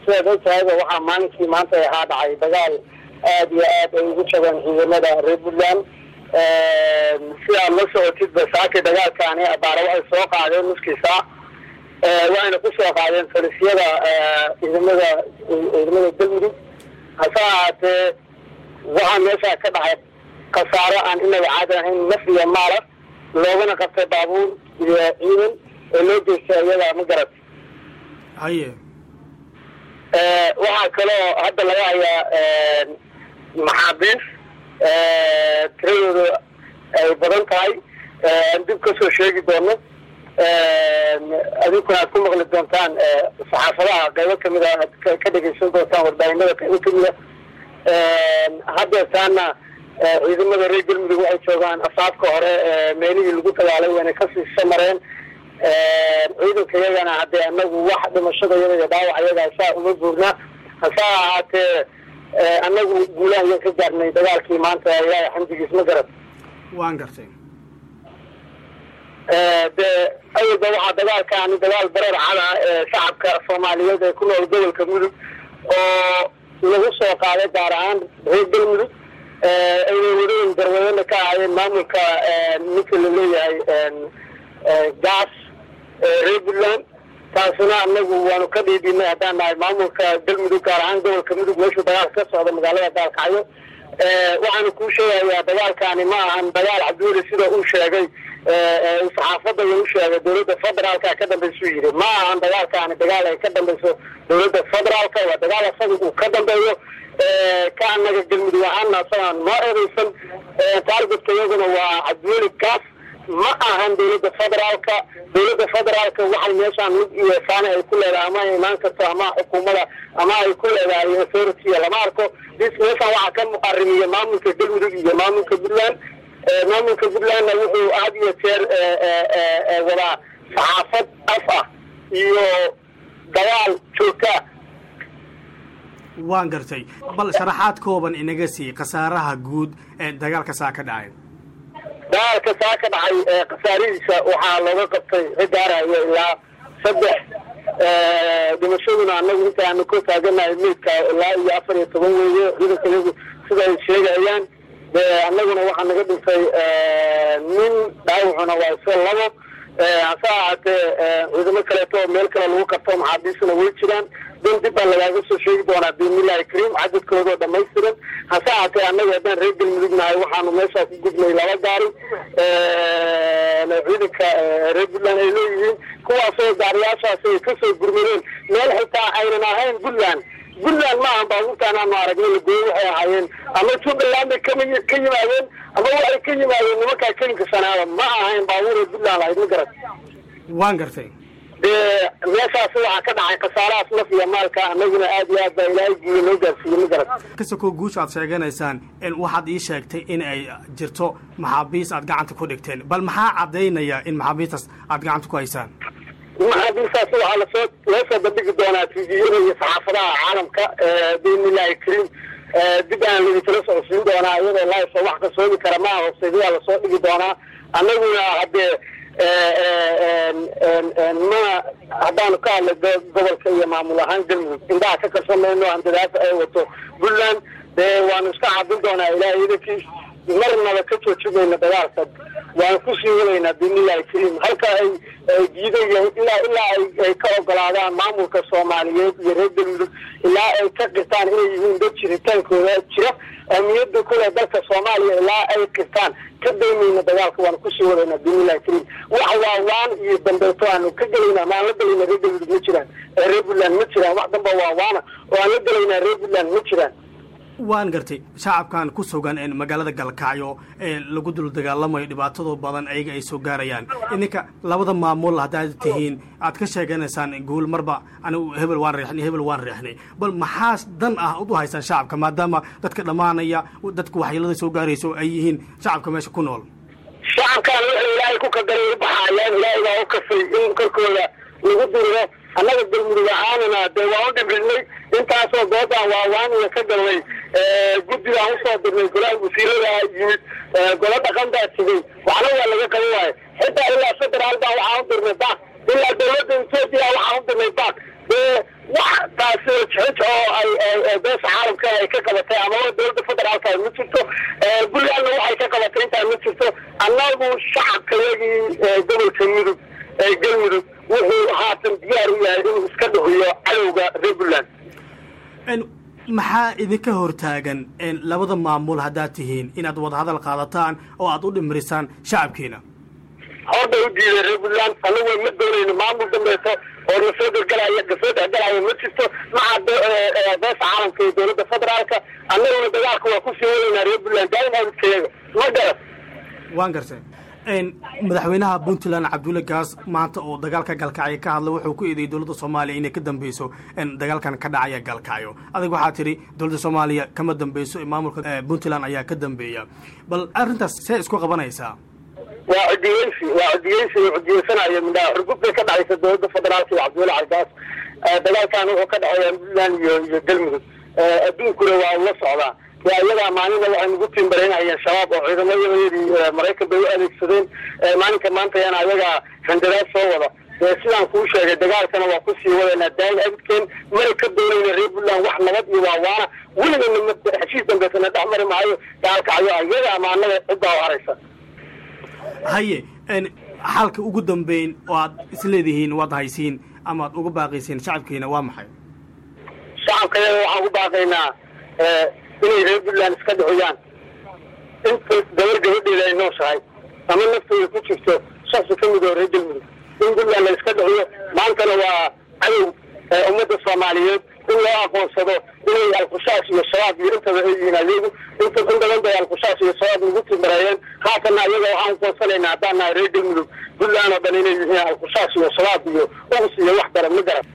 sidaad ogtahayba waxaa maalinkii maanta ahaa dhacay dagaal aada iyo aad ay ugu jabeen ciidamada reer puntland si aad la socotidba saakay dagaalkaani abaara waxay soo qaadeen nuskii saac waxayna kusoo qaadeen falisyada ciidamada ciidamada galmudug hase ahaatee waxaa meeshaa ka dhacay khasaaro aan inaga caadi ahayn naf iyo maala loogana qabtay baabuur iyo ciidan oo loo jeestay iyadaa ma garat haye waxaa kaloo hadda laga hayaa maxaabiis tiradooda ay badan tahay aan dib kasoo sheegi doono adinkuna aad ku maqli doontaan saxaafadaha qaybo kamid a aad ka dhegeysan doontaan warbaahinada qaybo kamid a haddeetaana ciidamada reer galmudug waxay joogaan asaabka hore meelihii lagu dagaalay wayna kasii samareen ciidanka iyagana haddee anagu wax dhimashada iyada iyo dhaawac iyaga saa uma buurna hase ahaatee anagu guulaha iyan ka gaarnay dagaalkii maanta ilaahay xamdigiis ma garan waan gartay dee awalba waxaa dagaalkaani dagaal bareer cada ee shacabka soomaaliyeed ee ku nool gobolka mudug oo lagu soo qaaday gaar ahaan reer galmudug ayna wadayn darwadana ka ahaayeen maamulka ninka la leeyahay gaas reer puntland taasina anagu waanu ka dhiidhinay haddaan nahay maamulka galmudug gaar ahaan gobolka mudug meeshuu dagaalka ka socda magaalada gaalkacyo waxaanu kuu sheegayaa dagaalkaani ma ahan dagaal cabduuli sida uu sheegay saxaafadda u sheegay dawladda federaalka ka dambaysu yidhi ma ahan dagaalkaani dagaal ay ka dambayso dawladda federaalka waa dagaal asaga uu ka dambeeyo ka anaga galmudug ahaana asagaan noo eedeysan taargetka iyaguna waa cabduuli gaas ma ahan dawladda federaalka dawladda federaalka waxay meeshaan mid iyo saani ay ku leedahay ama ay imaan karto ama xukuumada ama ay ku leedahay authority lama arko dis meeshaan waxaa ka muqarimiya maamulka galmudug iyo maamulka puntland maamulka puntlandna wuxuu had iyo jeer wadaa saxaafad af ah iyo dagaal joogtaa waan gartay bal sharaxaad kooban inaga sii khasaaraha guud ee dagaalka saa ka dhacay dagaalka saa ka dhacay khasaarihiisa waxaa looga qabtay ragaarayo ilaa saddex dhimashaduna anagu inta aanu ka taaganahay meydka ilaa iyo afar iyo toban weeye ciidanka iyagu sida ay sheegayaan de anaguna waxaa naga dhintay nin dhaawacuna waa iska labo hase ahaatee ciidamo kaleeto oo meel kale lagu qabto maxaabiisuna way jiraan dan dib baa lagaaga soo sheegi doonaa biidnillahi kariim cadadkoodao dhamaystiran hase ahaatee annaga haddaan reer galmudug nahay waxaanu meeshaa ku gudnay laba gaari ciidanka reer puntland ay leeyihiin kuwaasoo gaariyaashaasi ay kasoo gurmadeen meel xitaa aynan ahayn puntland puntland ma ahan baabuurtaan aanu aragnay lagooyo waxay ahaayeen ama jubbaland bay kama ka yimaadeen ama waxay ka yimaadeen nimankaa kelinka sanaada ma ahayn baabuura puntland lahayd ma garat waan gartay dee meeshaasi waxaa ka dhacay khasaarahaas naf iyo maalka anaguna aad iyo aad baa ilaahay guuya noo gaarsiiyey ma garat kasakoo guusha aad sheeganaysaan waxaad ii sheegtay in ay jirto maxaabiis aad gacanta ku dhigteen bal maxaa caddaynaya in maxaabiistaas aad gacanta ku haysaan maxaabiistaas waxaa lasoo loo soo bandhigi doonaa tviyada iyo saxaafadaha caalamka biidnillahi kariim dib aan laitala socodsiin doonaa iyadoo laasoo wax kasoomi kara maaha hooseedayaa lasoo dhigi doonaa annaguna haddee ma haddaanu ka hadlay gobolka iyo maamul ahaan galmudug indhaha ka karsamayno handadaada ay wato puntland dee waanu iska cabin doonaa ilaahay idankiis marnaba ka joojinayna dagaalka waan kusii wadaynaa biidnillahi kariim halka ay diiday ilaa ilaa ay ka ogolaadaan maamulka soomaaliyeed iyo reer galmudug ilaa ay ka qirtaan inay yihiin dad jiritaankooda jira ahmiyada kule dalka soomaaliya ilaa ay qirtaan ka daymayna dagaalka waanu kusii wadaynaa biidnillahi kariim wax waawaan iyo dambeeto aanu ka gelayna ama aan la gelayna reer galmudug ma jiraan reer puntland ma jiraan wax damba waawaana oo aan la gelaynaa reer puntland ma jiraan waan gartay shacabkan ku sugan magaalada galkacyo ee lagu dul dagaalamayo dhibaatado badan ayaga ay soo gaarayaan idinka labada maamul haddaad tihiin aad ka sheeganaysaan guul marba anigu hebel waan reexnay hebel waan reexnay bal maxaa dan ah ud u haysaan shacabka maadaama dadka dhammaanaya dadka waxyeelada soo gaarayso ay yihiin shacabka meesha ku nool shacabkaan wuxuu ilaahay ku kadaray u baxaayaan ilaahay baa u kasay in korkooda lagu diriro annaga galmudug ahaanana dee waa u dhibrinay intaasoo goobaan waawaaniya ka galnay guddigaan usoo dirnay golaha wasiirada yimid golo dhaqan baa tegey waxna waa laga qaban waayo xitaa ilaa federaal baa waxaan u dirnay baak ilaa dawladda etoobiya waxaan u dirnay baak dee wax taasi jixij oo ay beesha caalamka ay ka qabatay amaba dowladda federaalka ma jirto puntlandna waxay ka qabatay intaa ma jirto annagu shacabkayagii gobolka mudug galmudug wuxuu haatan diyaar u yahay inuu iska dhuhiyo cadowga reer puntland maxaa idinka hortaagan labada maamul haddaad tihiin inaad wadahadal qaadataan oo aad u dhimirisaan shacabkiina horda u diiday reer puntland anagu ma doonayno maamul dambeeto oo nasoo gargalaya nasoo dhexgalaya ma jirto maca beesha caalamka iyo dowladda federaalka annaguna dagaalka waa kusii wadaynaa reer puntland daaim abidkayaga ma garan waan gartay madaxweynaha puntland cabdulle gaas maanta oo dagaalka galkacyo ka hadlay wuxuu ku eedeeyey dowladda soomaaliya inay ka dambeyso dagaalkan ka dhacaya galkacyo adig waxaa tidhi dowladda soomaaliya kama dambeyso maamulka puntland ayaa ka dambeeya bal arrintaas see isku qabanaysaa waa cudiyeysi waa cudiyeysi oo cudiyeysanaya midhaa xurgub bay ka dhacaysa dowladda federaalka iyo cabdiweli cabdigaas dagaalkan wuxuu ka dhexeeya puntland iyo iyo galmudug adduunkuna waa ula socdaa waa iyadaa maalinna waxay nagu tiimbareynayeen shabaab oo ciidamayadeedii maraykan bay u adeegsadeen maalinka maantayana ayagaa handaraad soo wada sidaan kuu sheegay dagaalkana waa kusii wadaynaa daayin abidkeen mana ka doonayna reer puntland wax nabad iyo waawaana weligana heshiis dambeysana dhex mari maayo gaalkacyo iyaga amaanada ciddaa u haraysa haye xalka ugu dambeyn oo aad isleedihiin waad haysiin ama ad uga baaqaysiin shacabkiina waa maxay shacabkayaga waxaan ku baaqaynaa inay reer puntland iska dhixiyaan inta gabar gabadheeda ay nooshahay ama naftooda ku jirto shaksi ka mid oo reer galmudug in puntland la iska dhixiyo maantana waa cadow ummadda soomaaliyeed in loo aqoonsado inay alkhushaas iyo shabaab iyo intaba ay yihiin ayagu inta in badan bay alkhushaas iyo shabaab nagu timareeyeen haatanna ayaga waxaan ukoonsanaynaa haddaan nahay reer galmudug puntland oo dhan inay yihiin alkhushaas iyo shabaab iyo ugus iyo wax daran ma garan